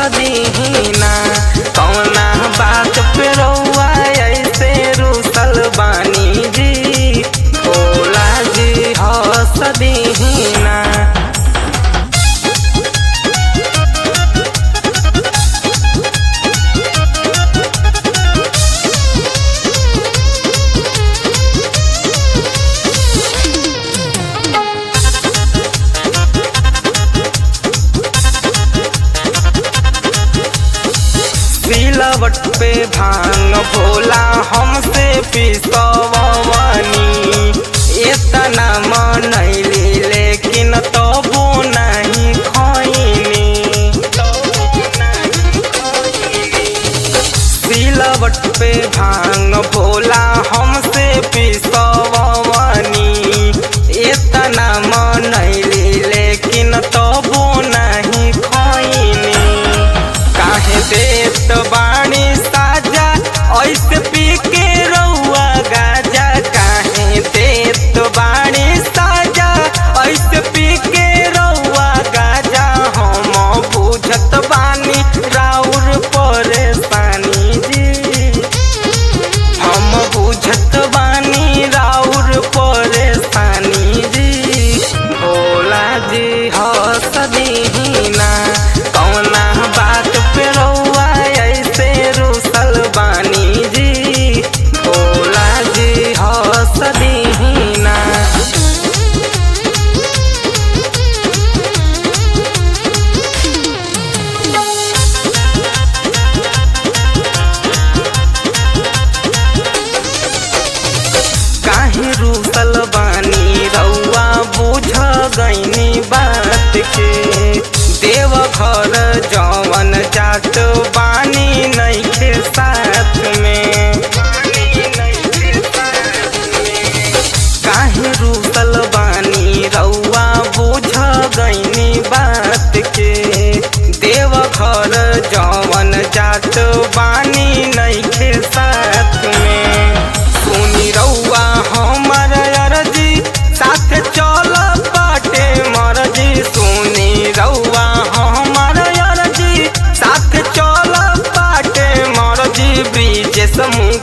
सदीना कौना बात पे रउआ ऐसे रुसल बानी जी भोला जी ह सदीना सिलवट पे भांग भोला हमसे पिसवनी इतना मनैली लेकिन तबो नहीं खैनी सिलवट पे भांग भोला हमसे पिसवनी इतना मनैली लेकिन तबो नहीं खैनी काहे देत बाणी साजा ऐसे पी के रउआ गाजा काहे देत बाणी साजा ऐसे पी के रउआ गाजा हम बुझत बानी राउर परेशानी जी हम बुझत बानी राउर परेशानी जी भोला जी हसदीना कौना बात पे रउआ ऐसे रुसल बानी जी भोला जी हसदीना काहे रूसल बानी रउआ बुझ गईनी बात के देव घर जवन जात बानी नइखे साथ में काहे रूसल बानी रउआ बुझ गईनी बात के देव घर जवन जात बानी नइखे साथ में सुनी रउआ हमर अरजी साथ चल बाटे मरजी सुनी रउआ हमर अरजी साथ चल बाटे मरजी ब्रिज समूह